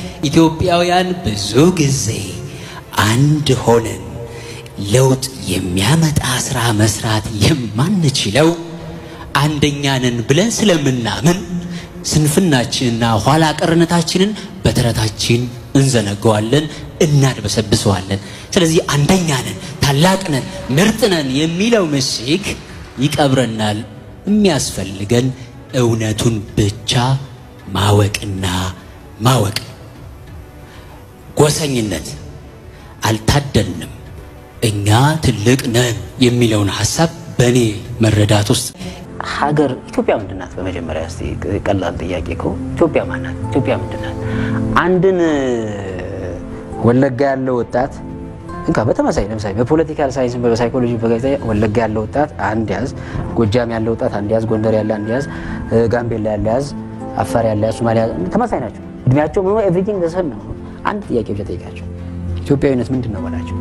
ኢትዮጵያውያን ብዙ ጊዜ አንድ ሆነን ለውጥ የሚያመጣ ስራ መስራት የማንችለው አንደኛ ነን ብለን ስለምናምን ስንፍናችንና ኋላ ቀርነታችንን በተረታችን እንዘነገዋለን፣ እናድበሰብሰዋለን። ስለዚህ አንደኛ ነን፣ ታላቅ ነን፣ ምርጥ ነን የሚለው ምሽግ ይቀብረናል። የሚያስፈልገን እውነቱን ብቻ ማወቅና ማወቅ ነው። ጎሰኝነት አልታደልንም፣ እኛ ትልቅ ነን የሚለውን ሀሳብ በእኔ መረዳት ውስጥ ሀገር ኢትዮጵያ ምንድን ናት? በመጀመሪያ እስቲ ቀላል ጥያቄ እኮ ኢትዮጵያ ማን ናት? ኢትዮጵያ ምንድን ናት? አንድን ወለጋ ያለው ወጣት እንካ በተመሳይ ለምሳሌ በፖለቲካል ሳይንስ በሳይኮሎጂ በጋዜጣ ወለጋ ያለው ወጣት አንድ ያዝ፣ ጎጃም ያለው ወጣት አንድ ያዝ፣ ጎንደር ያለ አንድ ያዝ፣ ጋምቤላ ያለ ያዝ፣ አፋር ያለ ያዝ፣ ሶማሊያ ተመሳይ ናቸው። እድሜያቸው ምኑ ኤቭሪቲንግ ዘሰን ነው። አንድ ጥያቄ ብቻ ጠይቃቸው፣ ኢትዮጵያዊነት ምንድን ነው በላቸው።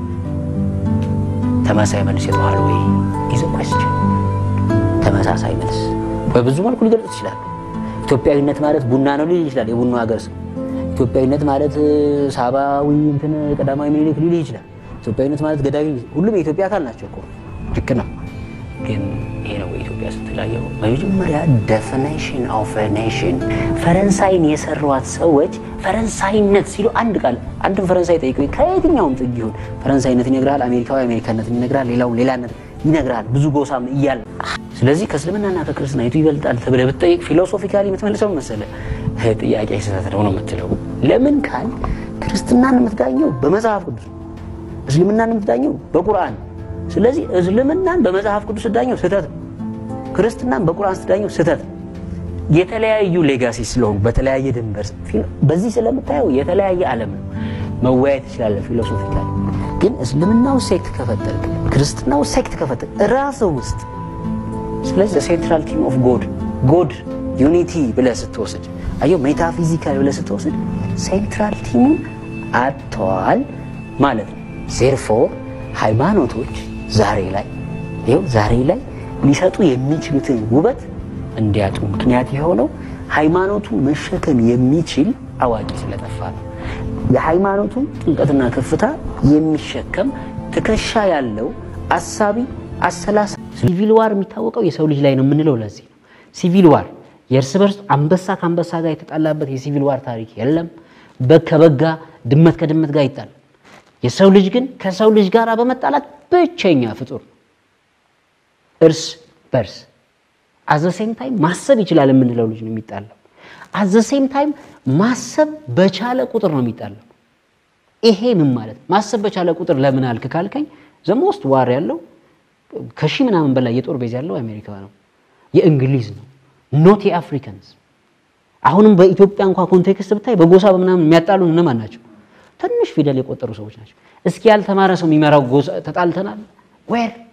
ተመሳሳይ መልስ የተዋል ወይ ኢዝ ኮስችን ተመሳሳይ መልስ በብዙ መልኩ ሊገልጽ ይችላሉ። ኢትዮጵያዊነት ማለት ቡና ነው ሊል ይችላል። የቡና ሀገር ሰው ኢትዮጵያዊነት ማለት ሳባዊ እንትን ቀዳማዊ ምኒልክ ሊል ይችላል። ኢትዮጵያዊነት ማለት ገዳዊ፣ ሁሉም የኢትዮጵያ አካል ናቸው እኮ ልክ ነው። ግን ይሄ ነው ኢትዮጵያ ስትለያየው መጀመሪያ ዴፊኒሽን ኦፍ ኔሽን ፈረንሳይን የሰሯት ሰዎች ፈረንሳይነት ሲሉ አንድ ቃል አንድም ፈረንሳይ ጠይቀው ከየትኛውም ጥግ ይሁን ፈረንሳይነት ይነግራል፣ አሜሪካዊ አሜሪካነትን ይነግራል፣ ሌላው ሌላነት ይነግራል። ብዙ ጎሳም እያለ ስለዚህ ከእስልምናና ከክርስትና የቱ ይበልጣል ተብለህ ብትጠይቅ ፊሎሶፊካሊ የምትመልሰው መሰለህ ጥያቄ ስህተት ነው ነው የምትለው። ለምን ካል ክርስትናን የምትዳኘው በመጽሐፍ ቅዱስ፣ እስልምናን የምትዳኘው በቁርአን። ስለዚህ እስልምናን በመጽሐፍ ቅዱስ ስዳኘው ስህተት ነው፣ ክርስትናን በቁርአን ስዳኘው ስህተት ነው። የተለያዩ ሌጋሲ ስለሆኑ በተለያየ ድንበር በዚህ ስለምታየው የተለያየ ዓለም ነው። መወያየት ትችላለህ ፊሎሶፊካሊ። ግን እስልምናው ሴክት ከፈጠርክ ክርስትናው ሴክት ከፈጠርክ ራስ ውስጥ ስለዚህ ሴንትራል ቲም ኦፍ ጎድ ጎድ ዩኒቲ ብለህ ስትወስድ አየው ሜታፊዚካል ብለህ ስትወስድ ሴንትራል ቲሙን አጥተዋል ማለት ነው። ዜርፎር ሃይማኖቶች ዛሬ ላይ ይኸው ዛሬ ላይ ሊሰጡ የሚችሉትን ውበት እንዲያጡ ምክንያት የሆነው ሃይማኖቱን መሸከም የሚችል አዋቂ ስለጠፋ ነው። የሃይማኖቱን ጥልቀትና ከፍታ የሚሸከም ትከሻ ያለው አሳቢ አሰላሳ ሲቪል ዋር የሚታወቀው የሰው ልጅ ላይ ነው የምንለው ለዚህ ነው። ሲቪል ዋር የእርስ በርስ አንበሳ ከአንበሳ ጋር የተጣላበት የሲቪል ዋር ታሪክ የለም። በግ ከበጋ ድመት ከድመት ጋር ይጣላል። የሰው ልጅ ግን ከሰው ልጅ ጋር በመጣላት ብቸኛ ፍጡር እርስ በርስ አዘሴም ታይም ማሰብ ይችላል የምንለው ልጅ ነው የሚጣላው። አዘሴም ታይም ማሰብ በቻለ ቁጥር ነው የሚጣላው። ይሄ ምን ማለት ማሰብ በቻለ ቁጥር ለምን አልክ ካልከኝ ዘሞስት ዋር ያለው ከሺህ ምናምን በላይ የጦር ቤዝ ያለው አሜሪካ ነው፣ የእንግሊዝ ነው፣ ኖት የአፍሪካንስ። አሁንም በኢትዮጵያ እንኳ ኮንቴክስት ብታይ በጎሳ በምናምን የሚያጣሉ እነማን ናቸው? ትንሽ ፊደል የቆጠሩ ሰዎች ናቸው። እስኪ ያልተማረ ሰው የሚመራው ጎሳ ተጣልተናል ዌር